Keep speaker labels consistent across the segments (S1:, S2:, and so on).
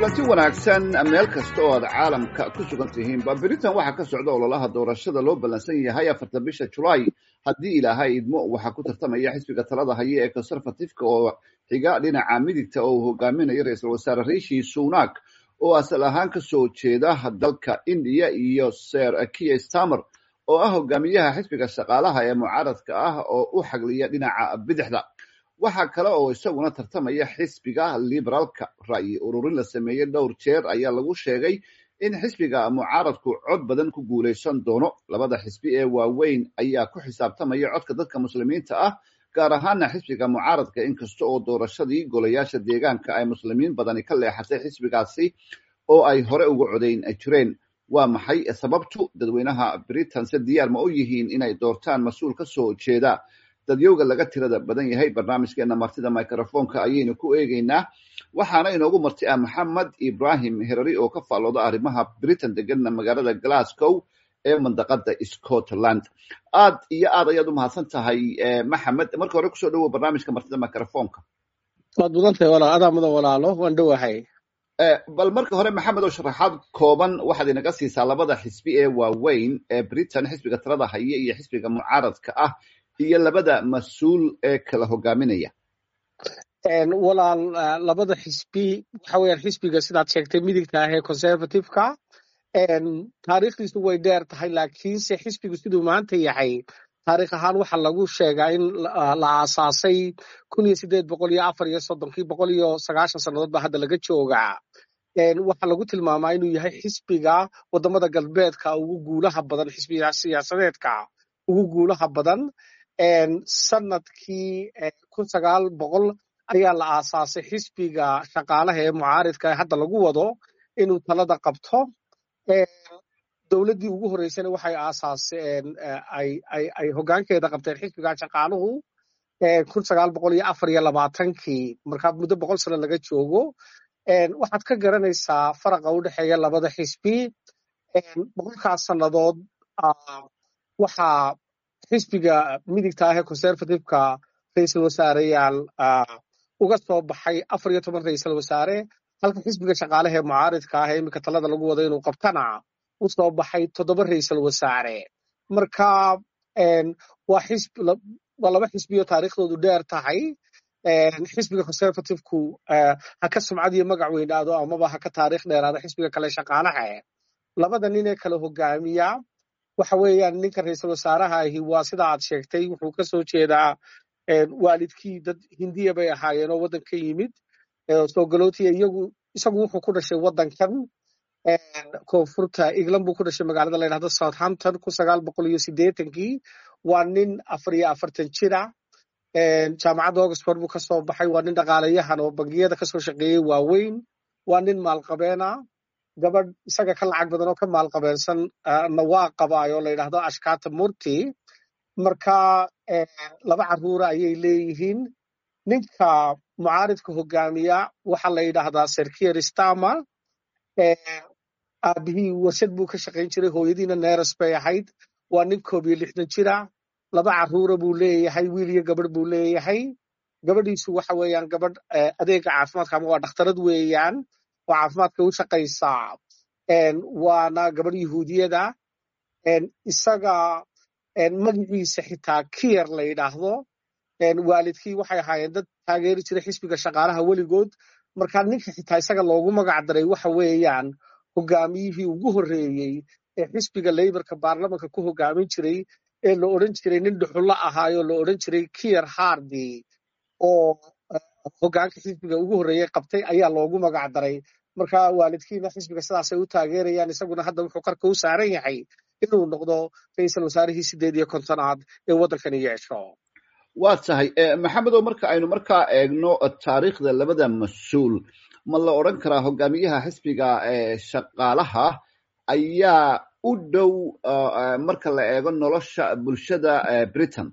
S1: kulanti wanaagsan meel kasta oo aad caalamka ku sugan tihiinba britain waxaa ka socda ololaha doorashada loo ballansan yahay afarta bisha julaay haddii ilaahay idmo waxaa ku tartamaya xisbiga talada haya ee conservativeka oo xiga dhinaca midigta oo uu hogaaminayo ra-iisul wasaare rishi sunak oo asal ahaan ka soo jeeda dalka indiya iyo ser kiya stamer oo ah hogaamiyaha xisbiga shaqaalaha ee mucaaradka ah oo u xagliya dhinaca bidixda waxaa kale oo isaguna tartamaya xisbiga liberaalka ra'yi ururin la sameeyey dhowr jeer ayaa lagu sheegay in xisbiga mucaaradku cod badan ku guulaysan doono labada xisbi ee waaweyn ayaa ku xisaabtamaya codka dadka muslimiinta ah gaar ahaana xisbiga mucaaradka inkasta oo doorashadii golayaasha deegaanka ay muslimiin badani ka leexatay xisbigaasi oo ay hore uga codayn jireen waa maxay sababtu dadweynaha britain se diyaar ma u yihiin inay doortaan mas-uul ka soo jeeda dadyowga laga tirada badan yahay barnaamijkeena martida microfonka ayaynu ku eegeynaa waxaana inoogu marti ah maxamed ibrahim herari oo ka faallooda arrimaha britain deganna magaalada glasgow ee mandaqada scotland aad iyo aad ayaad u mahadsan tahay maxamed marka hore kusoo dhawow barnaamijka martida microfonka
S2: waad mudantahay walaal adaa mudan walaalo waan dhowahay
S1: bal marka hore maxamed oo sharaxaad kooban waxaad inaga siisaa labada xisbi ee waaweyn ee britain xisbiga talada haya iyo xisbiga mucaaradka ah iyo labada mas-uul ee kala hogaaminaya
S2: walaal labada xisbi waxa weeyaan xisbiga sidaad sheegtay midigta ah ee conservativeka taariikhdiisu way dheer tahay laakiinse xisbigu siduu maanta yahay taarikh ahaan waxa lagu sheegaa in la aasaasay kun iyo sideed boqol iyo afar iyo soddonkii boqol iyo sagaashan sannadood baa hadda laga joogaa waxaa lagu tilmaamaa inuu yahay xisbiga wadamada galbeedka ugu guulaha badan xisbiga siyaasadeedka ugu guulaha badan sanadkii kun sagaal boqol ayaa la aasaasay xisbiga shaqaalaha ee mucaaridka ee hadda lagu wado inuu talada qabto dowladdii ugu horreysana waxay aasaaseen ay hoggaankeeda qabteen xisbiga shaqaaluhu kun sagaal boqol iyo afar iyo labaatankii markaa muddo boqol sano laga joogo waxaad ka garanaysaa faraqa u dhexeeya labada xisbi boqolkaas sannadood waxaa xisbiga midigta ah ee conservativeka ra-iisul wasaareyaal uga soo baxay afar iyo toban ra-iisul wasaare halka xisbiga shaqaalaha ee mucaaridka ah ee iminka talada lagu wado inuu qabtana u soo baxay toddoba ra-iisul wasaare marka waa laba xisbiyo taariikhdoodu dheer tahay xisbiga conservativeku ha ka sumcad iyo magac weynaado amaba ha ka taariikh dheeraado xisbiga kale shaqaalaha labada nin ee kala hogaamiya waxa weeyaan ninka ra-iisul wasaaraha ahi waa sida aad sheegtay wuxuu ka soo jeedaa waalidkii dad hindiya bay ahaayeen oo waddan ka yimid soo galootiya iyagu isagu wuxuu ku dhashay waddankan koonfurta england buu ku dhashay magaalada la yidhahdo southampton kun sagaal boqol iyo siddeetankii waa nin afar iyo afartan jira jaamacadda oxford buu ka soo baxay waa nin dhaqaalayahan oo bangiyada kasoo shaqeeyey waaweyn waa nin maalqabeena gabadh isaga ka lacag badan oo ka maalqabeensan na waa qabaayo la yidhahdo ashkata murti marka laba carruura ayay leeyihiin ninka mucaaridka hogaamiya waxa la yidhaahdaa serkier stama aabihii warshad buu ka shaqayn jiray hooyadiina neres bay ahayd waa nin koob iyo lixdan jira laba carruura buu leeyahay wiil iyo gabadh buu leeyahay gabadhiisu waxa weeyaan gabadh adeega caafimaadka ama waa dhakhtarad weeyaan oo caafimaadka u shaqaysaa waana gabadh yahuudiyada isaga magaciisa xitaa kiyer la yidhaahdo waalidkii waxay ahaayeen dad taageeri jiray xisbiga shaqaalaha weligood marka ninka xitaa isaga loogu magac daray waxa weeyaan hogaamiyihii ugu horreeyey ee xisbiga leyborka baarlamanka ku hogaamin jiray ee la odhan jiray nin dhuxullo ahaayoo la odhan jiray kiyer hardy oo hoggaanka xisbiga ugu horreeyey qabtay ayaa loogu magac daray marka waalidkiina xisbiga sidaasay u taageerayaan isaguna hadda wuxuu qarka u saaran yahay inuu noqdo ra-iisul wasaarihii sideed iyo kontonaad ee waddankani yeesho
S1: waa tahay maxamedow marka aynu markaa eegno taariikhda labada mas-uul ma la odran karaa hogaamiyaha xisbiga shaqaalaha ayaa u dhow marka la eego nolosha bulshada britain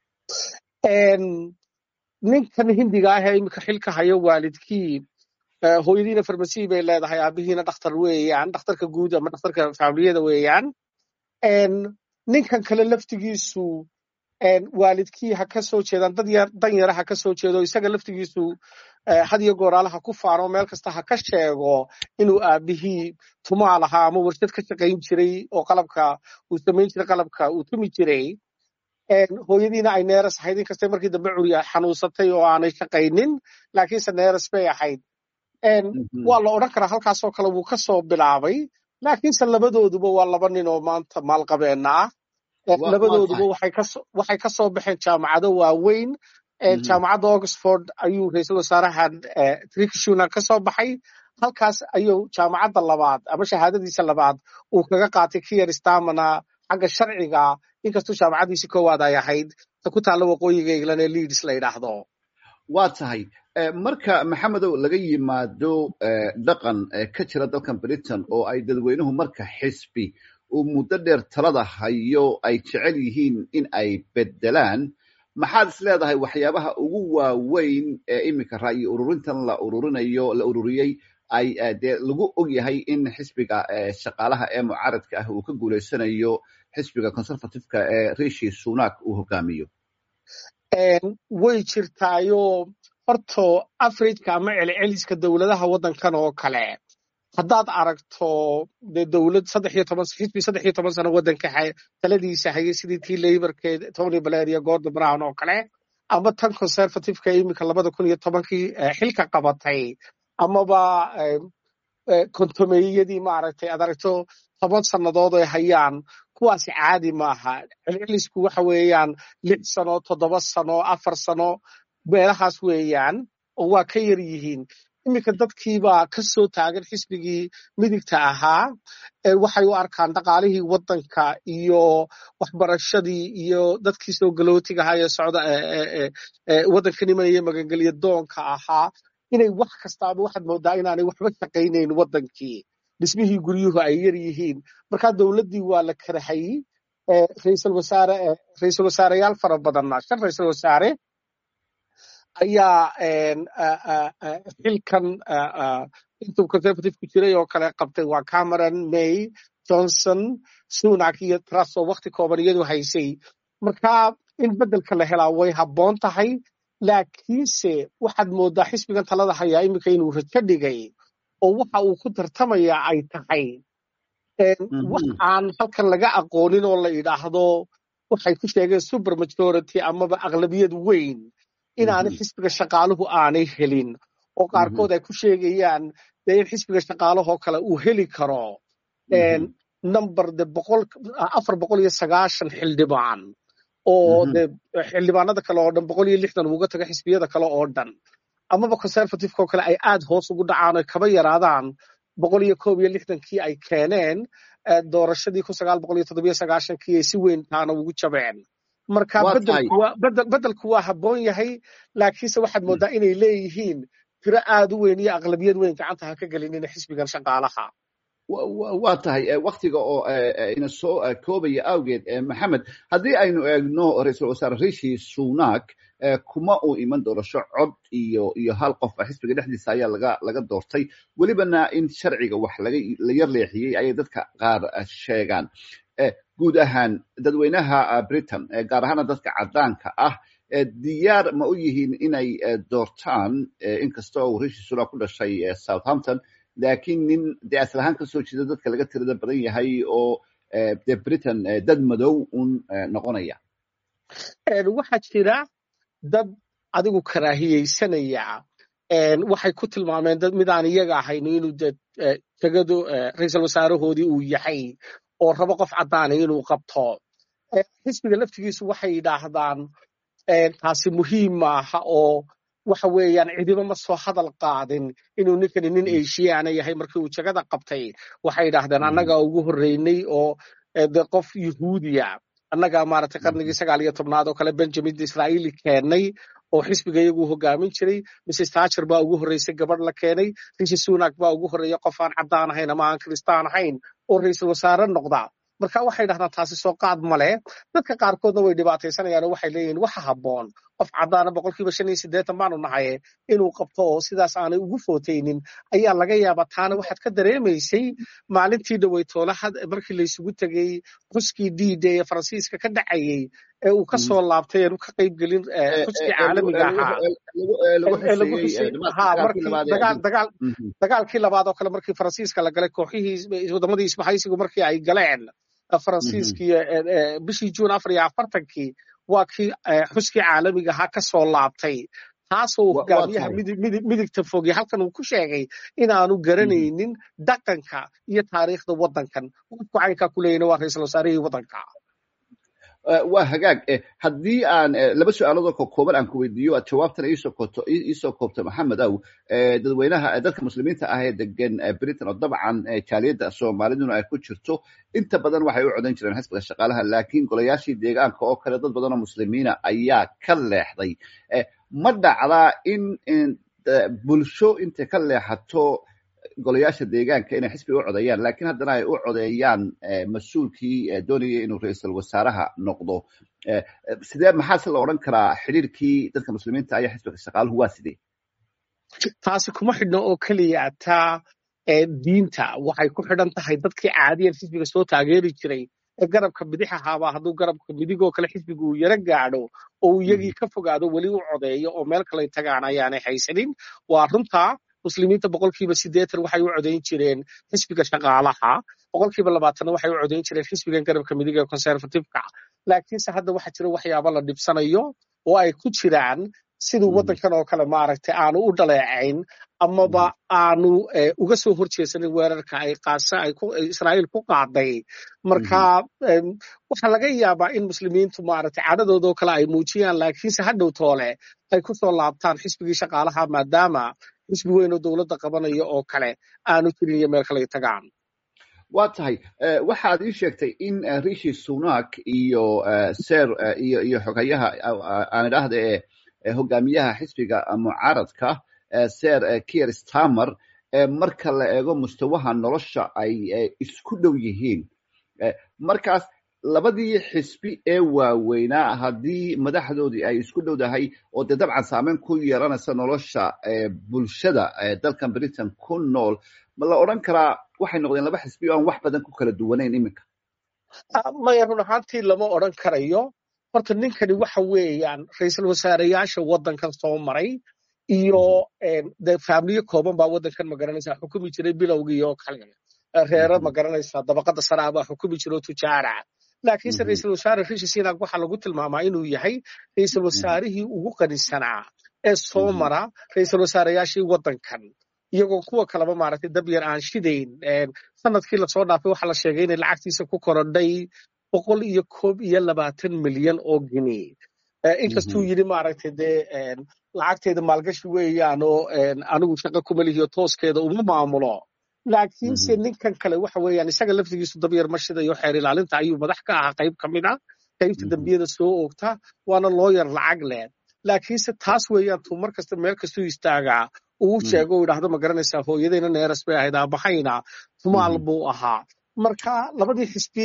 S2: ninkan hindiga ah ee iminka xilka hayo waalidkii hooyadiina farmasiy bay leedahay aabihiina dhakhtar weeyaan dhakhtarka guud ama dhakhtarka faamiliyada weeyaan ninkan kale laftigiisu waalidkii ha ka soo jeedaan dad dan yara ha ka soo jeedo isaga laftigiisu had iyo gooraalaha ku faano meel kasta ha ka sheego inuu aabihii tumaa lahaa ama warshad ka shaqayn jiray oo qalabka uu samayn jiray qalabka uu tumi jiray hooyadiina ay neeras ahayd inkastay markii dambe curi xanuunsatay oo aanay shaqaynin laakiinse neeras bay ahayd waa la odhan karaa halkaasoo kale wuu ka soo bilaabay laakiinse labadooduba waa laba nin oo maanta maalqabeenna ah labadooduba waxay ka soo baxeen jaamacado waaweyn jaamacadda oxford ayuu ra-iisul wasaarahan trikishuna ka soo baxay halkaas ayuu jaamacadda labaad ama shahaadadiisa labaad uu kaga qaatay kiyer stamana xagga sharciga inkastuu jaamacaddiisi koowaad ay ahayd ta ku taalla waqooyiga england ee leads la yidhaahdo
S1: waa tahay marka maxamedow laga yimaado dhaqan ka jira dalkan britain oo ay dadweynuhu marka xisbi uu muddo dheer talada hayo ay jecel yihiin in ay beddelaan maxaad is leedahay waxyaabaha ugu waaweyn ee iminka ra'yi ururintan la ururinayo la ururiyey ay dee lagu og yahay in xisbiga shaqaalaha ee mucaaradka ah uu ka guulaysanayo xisbiga conservativeka ee rishi sunak uu hogaamiyo
S2: way jirtaayo horto afrika ama celceliska dowladaha waddankan oo kale haddaad aragto dee dowlad saddex iyo toban xisbi saddex iyo toban sano waddanka taladiisa hayay sidii tii laborkeed tony blair iyo gordon brown oo kale ama tan conservativeka iminka labada kun iyo tobankii xilka qabatay amaba kontomeeyadii maaragtay aad aragto toban sannadood ay hayaan kuwaasi caadi maaha celcelisku waxa weeyaan lix sano toddoba sano afar sano meelahaas weeyaan oo waa ka yar yihiin iminka dadkiibaa ka soo taagan xisbigii midigta ahaa waxay u arkaan dhaqaalihii waddanka iyo waxbarashadii iyo dadkii soo galootiga ahaa ee socda waddanka nimanaya magangelya doonka ahaa inay wax kastaaba waxaad moodaa inaanay waxba shaqaynayn waddankii dhismihii guryuhu ay yar yihiin markaa dowladdii waa la karahayey ra'iisul wasaare ra'iisul wasaareyaal fara badanna shan ra'iisul wasaare ayaa xilkan intuu conservativku jiray oo kale qabtay waa cameron may johnson sunak iyo truss oo wakti kooban iyadu haysay markaa in beddelka la helaa way habboon tahay laakiinse waxaad moodaa xisbigan talada hayaa iminka inuu rajo dhigay oo waxa uu ku tartamayaa ay tahay wax aan halkan laga aqoonin oo la yidhaahdo waxay ku sheegeen super majority amaba aqlabiyad weyn inaanay xisbiga shaqaaluhu aanay helin oo qaarkood ay ku sheegayaan dee in xisbiga shaqaalahoo kale uu heli karo number de boqol afar boqol iyo sagaashan xildhibaan oo de xildhibaanada kale oo dhan boqol iyo lixdan uga taga xisbiyada kale oo dhan amaba conservativeka oo kale ay aad hoos ugu dhacaan oy kaba yaraadaan boqol iyo koob iyo lixdankii ay keeneen doorashadii kun sagaal boqol iyo toddobiyo sagaashankii ay si weyn taana ugu jabeen marka beddelku waa habboon yahay laakiinse waxaad moodaa inay leeyihiin tiro aad u weyn iyo aqlabiyad weyn gacanta ha ka gelinina xisbigan shaqaalaha
S1: waa tahay waktiga oo ina soo koobaya awgeed maxamed haddii aynu eegno ra-iisul wasaare rishi sunak kuma uu iman doorasho cod iyo iyo hal qof xisbiga dhexdiisa ayaa laga laga doortay welibana in sharciga wax laga la yar leexiyey ayay dadka qaar sheegaan guud ahaan dadweynaha britain gaar ahaana dadka caddaanka ah diyaar ma u yihiin inay doortaan inkastoo uu rishi sunak ku dhashay southampton laakiin nin dee asal ahaan ka soo jeeda dadka laga tirada badan yahay oo de britain dad madow un noqonaya
S2: waxaa jira dad adigu karaahiyeysanaya waxay ku tilmaameen dad midaan iyaga ahayno inuu de tegadu ra-iisul wasaarahoodii uu yahay oo rabo qof caddaana inuu qabto xisbiga laftigiisu waxay yidhaahdaan taasi muhiim maaha oo waxa weeyaan cidiba ma soo hadal qaadin inuu ninkani nin asiyaana yahay markii uu jagada qabtay waxay yidhaahdeen annagaa ugu horreynay oo de qof yuhuudiya annagaa maaragtay qarnigii sagaal iyo tobnaad oo kale benjamin israa'iili keennay oo xisbiga iyagu hogaamin jiray mrs tacher baa ugu horreysay gabadh la keenay rishi sunak baa ugu horreeya qof aan caddaan ahayn ama aan kiristaan ahayn oo ra-iisul wasaare noqda marka waxay dhahdaan taasi soo qaad male dadka qaarkoodna way dhibaataysanayaan oo waxay leeyihin waxa habboon qof caddaana boqolkiiba shan iyo siddeetan baanu nahaye inuu qabto oo sidaas aanay ugu footaynin ayaa laga yaabaa taana waxaad ka dareemaysay maalintii dhaweytoolahad markii laysugu tegey xuskii diida ee faransiiska ka dhacayey ee uu ka soo laabtay eenu ka qayb gelin xuskii caalamiga ahaa dagaalkii labaad oo kale markii faransiiska la galay kooxihii wadamadii isbahaysigu markii ay galeen faransiiskii bishii juun afar iyo afartankii waa kii xuskii caalamiga ahaa ka soo laabtay taasoo uu hogaamiyaha midigta fogey halkan uu ku sheegay inaanu garanaynin dhaqanka iyo taariikhda waddankan qofku caynkaa ku leeyana waa ra-iisul wasaarihii waddanka
S1: waa hagaag haddii aan laba su-aaloodoo kokooban aan ku weydiiyo aad jawaabtana iisoo koobto maxamed aw dadweynaha dadka muslimiinta ah ee degan britain oo dabcan jaaliyadda soomaaliduna ay ku jirto inta badan waxay u codan jireen xisbiga shaqaalaha laakiin golayaashii deegaanka oo kale dad badan oo muslimiina ayaa ka leexday ma dhacdaa in bulsho intay ka leexato golayaasha deegaanka inay xisbiga u codeeyaan lakiin haddana ay u codeeyaan mas-uulkii doonaya inuu ra-iisul wasaaraha noqdo sidee maxaase la odhan karaa xidhiirkii dadka muslimiinta ayaa xisbiga shaqaaluhu waa sidee
S2: taasi kuma xidhno oo keliya taa diinta waxay ku xidhan tahay dadkii caadiyan xisbiga soo taageeri jiray ee garabka bidix ahaaba hadduu garabka midigoo kale xisbiga uu yaro gaadho oo uu iyagii ka fogaado weli u codeeyo oo meel kaley tagaan ayaanay haysanin waa runtaa muslimiinta boqolkiiba siddeetan waxay u codayn jireen xisbiga shaqaalaha boqolkiiba labaatanna waxay u codayn jireen xisbigan garabka midiga ee conservativeka laakiinse hadda waxaa jira waxyaaba la dhibsanayo oo ay ku jiraan siduu waddankan oo kale maaragtay aanu u dhaleecayn amaba aanu uga soo horjeesanin weerarka ay qaasa ay israa'iil ku qaaday marka waxaa laga yaabaa in muslimiintu maaragtay cadhadoodoo kale ay muujiyaan laakiinse hadhow toole ay ku soo laabtaan xisbigii shaqaalaha maadaama xisbi weyn oo dowladda qabanaya oo kale aanu jirin iyo meel kale tagaan
S1: waa tahay waxaad ii sheegtay in rishi sunak iyo ser iyo iyo xogayaha aan idhaahda ee hogaamiyaha xisbiga mucaaradka ser kier stamer marka la eego mustawaha nolosha ay isku dhow yihiin markaas labadii xisbi ee waaweynaa haddii madaxdoodii ay isku dhowdahay oo dee dabcan saameyn ku yeelanaysa nolosha bulshada dalkan britain ku nool ma la odran karaa waxay noqdeen laba xisbi o aan wax badan ku kala duwanayn iminka
S2: maya run ahaantii lama odran karayo horta ninkani waxa weeyaan ra-iisul wasaareyaasha waddankan soo maray iyo de faamiliyo kooban baa waddankan magaranaysa xukumi jiray bilowgii oo kale reero magaranaysa dabaqada saraa baa xukumi jira oo tujaara laakiinse ra-iisul wasaare rishi sinak waxaa lagu tilmaamaa inuu yahay ra-iisul wasaarihii ugu qanisanaa ee soo mara ra-iisul wasaareyaashii waddankan iyagoo kuwa kaleba maaragtay dabyar aan shidayn sanadkii lasoo dhaafay waxaa la sheegay inay lacagtiisa ku korodhay boqol iyo koob iyo labaatan milyan oo gini inkastuu yidhi maaragtay dee lacagteeda maalgashi weeyaan oo anigu shaqa kuma lihiyo tooskeeda uma maamulo laakiinse ninkan kale waxa weeyaan isaga laftigiisu dabyar ma shidayo xeer ilaalinta ayuu madax ka ahaa qayb ka mid a qaybta dembiyada soo oogta waana looyar lacag leh laakiinse taas weeyaan tuu mar kasta meel kastuu istaagaa uu sheego u idhaahdo ma garanaysaa hooyadayna neeras bay ahayd aabahayna tumaal buu ahaa marka labadii xisbi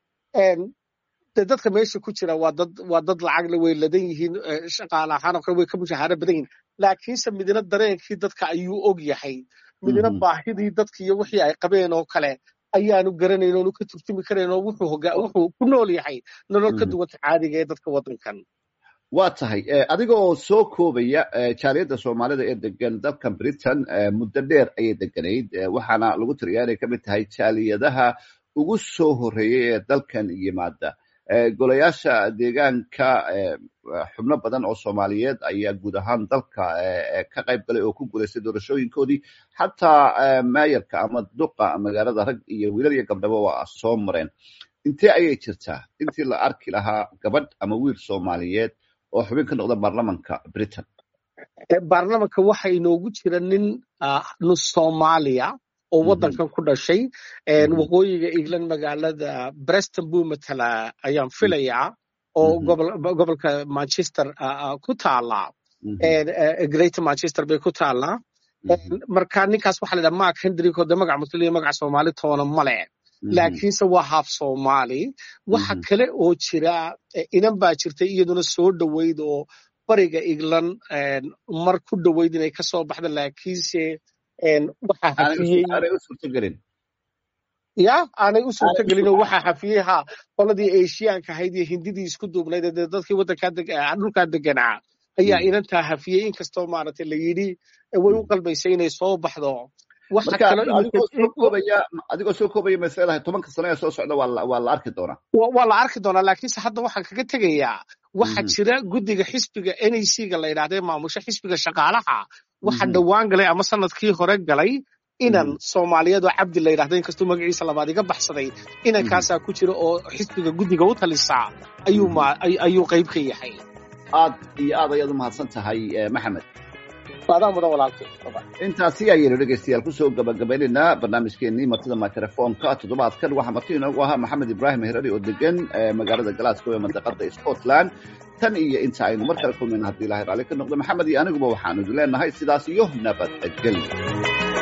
S2: de dadka meesha ku jira waa dad waa dad lacagle way ladan yihiin shaqaale ahaan oo kale way ka mushahaaro badan yihiin laakiinse midna dareenkii dadka ayuu og yahay midna baahidii dadka iyo wixii ay qabeen oo kale ayaanu garanayn oonu ka turjumi karayn oo wuxuu wuxuu ku nool yahay nolol ka duwanta caadiga ee dadka waddankan
S1: waa tahay adiga oo soo koobaya jaaliyadda soomaalida ee degan dalkan britain muddo dheer ayay deganayd waxaana lagu tiriyaa inay ka mid tahay jaaliyadaha ugu soo horreeyey ee dalkan yimaada golayaasha deegaanka xubno badan oo soomaaliyeed ayaa guud ahaan dalka ka qayb galay oo ku guulaystay doorashooyinkoodii xataa maayarka ama duqa magaalada rag iyo wiilal iyo gabdhaba waa soo mareen intee ayay jirtaa intii la arki lahaa gabadh ama wiil soomaaliyeed oo xubin ka noqda baarlamanka britain
S2: baarlamanka waxa inoogu jira nin nus soomaaliya oo waddankan ku dhashay waqooyiga england magaalada breston buu matala ayaan filayaa oo gobolka manchester ku taala greater manchester bay ku taalaa marka ninkaas waxa la dhaha mark hendrick oo de magac muslim iyo magac soomaali toona male laakiinse waa haaf soomaali waxa kale oo jira inan baa jirtay iyaduna soo dhoweyd oo bariga england mar ku dhoweyd inay kasoo baxda laakiinse waxaa hafiyey
S1: aanay u suurtagelin
S2: ya aanay u suurtagelin oo waxaa hafiyey ha qoladii eshiyaanka ahayd iyo hindidii isku duubnayd ee dadkii waddankaa dhulkaa deganaa ayaa inantaa hafiyey inkastoo maaragtay la yidhi way u qalbaysay inay soo baxdo
S1: adigoo soo koobaya ma isleedahay tobanka sano ee soo socda waa la arki doonaa
S2: waa la arki doonaa laakiinse hadda waxaan kaga tegayaa waxaa jira guddiga xisbiga n a c ga la yidhahda ee maamusho xisbiga shaqaalaha waxa dhowaan galay ama sanadkii hore galay inan soomaaliyeed oo cabdi la yidhahda inkastuu magaciisa labaad iga baxsaday inankaasaa ku jira oo xisbiga guddiga u talisaa ayuu qayb ka yahay
S1: aad iyo aad ayaad u mahadsan tahay maxamed
S2: adaa mudan walaalkay
S1: intaasi ayaynu dhegaystayaal kusoo gabagabaynaynaa barnaamijkeenii martida microfonka toddobaadkan waxaa marti inoogu ahaa maxamed ibraahim herari oo degan magaalada glasgow ee mandaqada scotland tan iyo inta aynu mar kale kulmayna haddii ilahay raalli ka noqdo maxamed iyo aniguba waxaanu idin leenahay sidaas iyo nabadgelyo